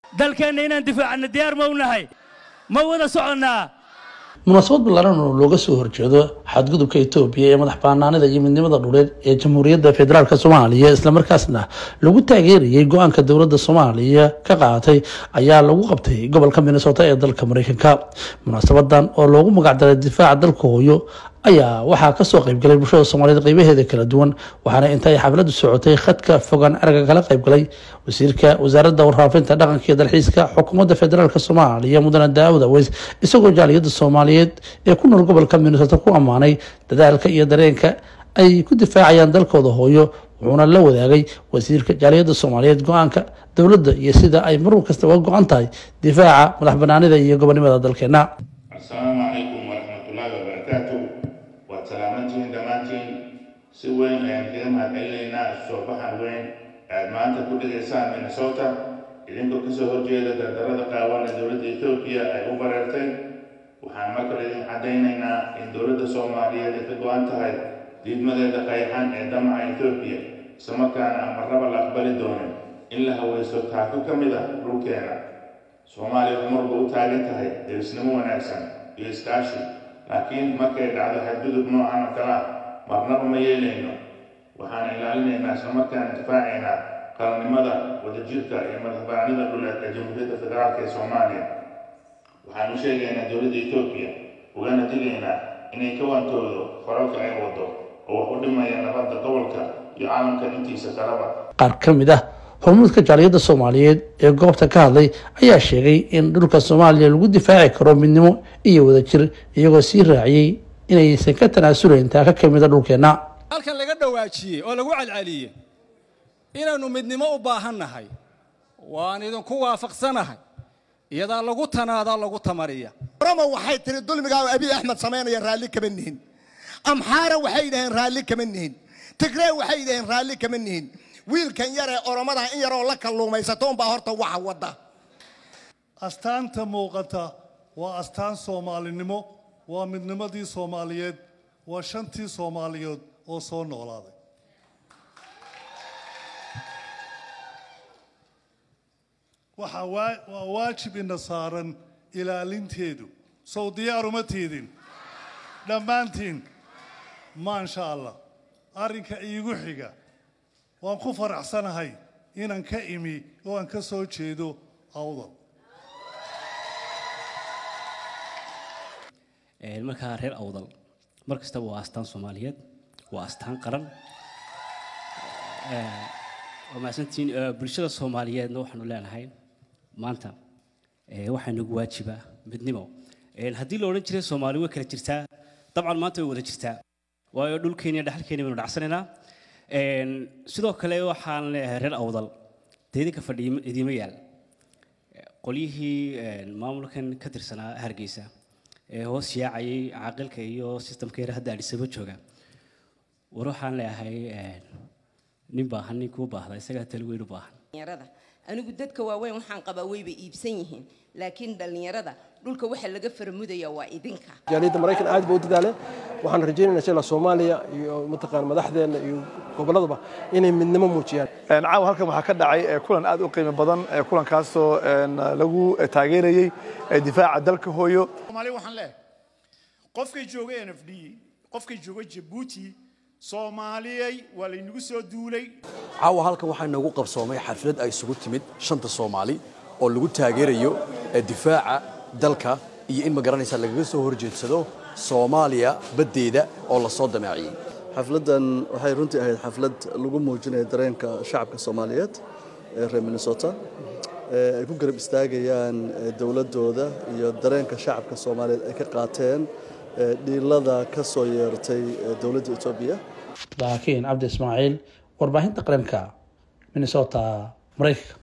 dalkeenna inaan difaacana diyaar ma u nahay ma wada soconnaa munaasabad ballaaran oo looga soo horjeedo xadgudubka etoobiya ee madax banaanida iyo midnimada dhuleed ee jamhuuriyadda federaalk soomaaliya islamarkaasna lagu taageerayay go-aanka dowladda soomaaliya ka qaadatay ayaa lagu qabtay gobolka minnesota ee dalka mareykanka munaasabadan oo loogu magacdaray difaaca dalka hooyo ayaa waxaa kasoo qaybgalay bulshada soomaaliyeed qeybaheeda kala duwan waxaana inta ay xafladu socotay khadka fogaan araga kala qaybgalay wasiirka wasaaradda warfaafinta dhaqanka iyo dalxiiska xukuumadda federaalk soomaaliya mudane daawud aweys isagoo jaaliyadda soomaaliyeed ee ku nool gobolka minnesota ku ammaanay dadaalka iyo dareenka ay ku difaacayaan dalkooda hooyo wuxuuna la wadaagay wasiirka jaaliyadda soomaaliyeed go-aanka dowladda iyo sida ay mar kasta uga go-an tahay difaaca madax banaanida iyo gobonimada dalkeena asalaamu calaykum waraxmatullaahi wabarakaatu waad salaamantihiin dhammaantiin si weyn ayaan kaga mahadcelinaynaa soobaxan weyn aad maanta ku dhigaysaan minnesota idinkoo kasoo horjeeda dardarada qaawan ee dowladda etoobiya ay u bareertay waxaan markale idin caddaynaynaa in dowladda soomaaliyeed ay ka go-an tahay diidmadeeda qayxan ee damaca etoobiya islamarkaana aan marnaba la aqbali doonin in la haweysto taako ka mid ah dhulkeena soomaaliya waxay marba u taagan tahay derisnimo wanaagsan iyo iskaashi laakiin markay dhacdo xadgudub noocan oo kale ah marnaba ma yeelayno waxaan ilaalinaynaa islamarkaana difaacaynaa qaranimada wadajirka iyo madaxbanaanida dhuleed ee jamhuuriyadda federaalk ee soomaaliya waxaanu sheegaynaa dowladda etoobiya ugana digaynaa inay ka wantoodo faralka ay wado oo wax u dhimaya nabadda gobolka iyo caalamka intiisa kalaba qaar ka mid ah hormuudka jaaliyadda soomaaliyeed ee goobta ka hadlay ayaa sheegay in dhulka soomaaliya lagu difaaci karo midnimo iyo wadajir iyagoo sii raaciyey inaysan ka tanaasulayn taaka ka mida dhulkeenna halkan laga dhawaajiyey oo lagu celceliyey inaynu midnimo u baahannahay waan idinku waafaqsanahay iyadaa lagu tanaadaa lagu tamariya orama waxay tiri dulmigaa abiy axmed samaynaya raalli kama nihin amxaara waxay dhaheen raalli kama nihin tigree waxay dhaheen raalli kama nihin wiilkan yaree oromada in yaroo la kalluumaysato unbaa horta waxa wadda astaanta muuqata waa astaan soomaalinimo waa midnimadii soomaaliyeed waa shantii soomaaliyeed oo soo noolaaday waxaa waa waajib ina saaran ilaalinteedu sow diyaaruma tiidin dhammaantiin maasha allah arrinka iigu xiga waan ku faraxsanahay inaan ka imi oo aan ka soo jeedo awdal markaa reer awdal mar kastaba waa astaan soomaaliyeed waa astaan qaran waa mahadsantiin bulshada soomaaliyeedna waxaanu leenahay maanta waxaa nagu waajiba midnimo haddii la odhan jiray soomaali way kala jirtaa dabcan maanta way wada jirtaa waayo dhulkeeni iyo dhaxalkeeni baynu dhacsanaynaa sidoo kale waxaan leeyahay reer awdal dee idinka fadhiya idiima yaal qolyihii maamulkan ka tirsanaa hargeysa ee hoos yaacayay caaqilka iyo sistamka yar hadda adhisaba jooga war waxaan leeyahay nin baahan nin kuu baahda isagaa tali weyn u baahan dhalinyarada anigu dadka waaweyn waxaan qabaa wayba iibsan yihiin laakiin dhalinyarada dhulka waxa laga faramudaya waa idinka jaaliyadda maraykan aad ba u dadaale waxaan rajaynaynaa insha allah soomaaliya iyo mataqaan madaxdeena iyo gobolladaba inay midnimo muujiyaan caawa halkan waxaa ka dhacay kulan aad u qiimo badan kulankaasoo lagu taageerayey difaaca dalka hooyo soomaaliya waxaan leeyahay qofkay jooga n f d qofkay jooga jabuuti soomaaliyey waa laynagu soo duulay caawa halkan waxaa inoogu qabsoomay xaflad ay isugu timid shanta soomaali oo lagu taageerayo difaaca dalka iyo in ma garanaysaa lagaga soo horjeedsado soomaaliya baddeeda oo lasoo damaaciyey xafladdan waxay runtii ahayd xaflad lagu muujinaya dareenka shacabka soomaaliyeed ee reer minnesota ay ku garab istaagayaan dowladdooda iyo dareenka shacabka soomaaliyeed ay ka qaateen dhiilada ka soo yeertay dowladda etoobiya laakiin cabdi ismaaciil warbaahinta qaranka minnesota maraykanka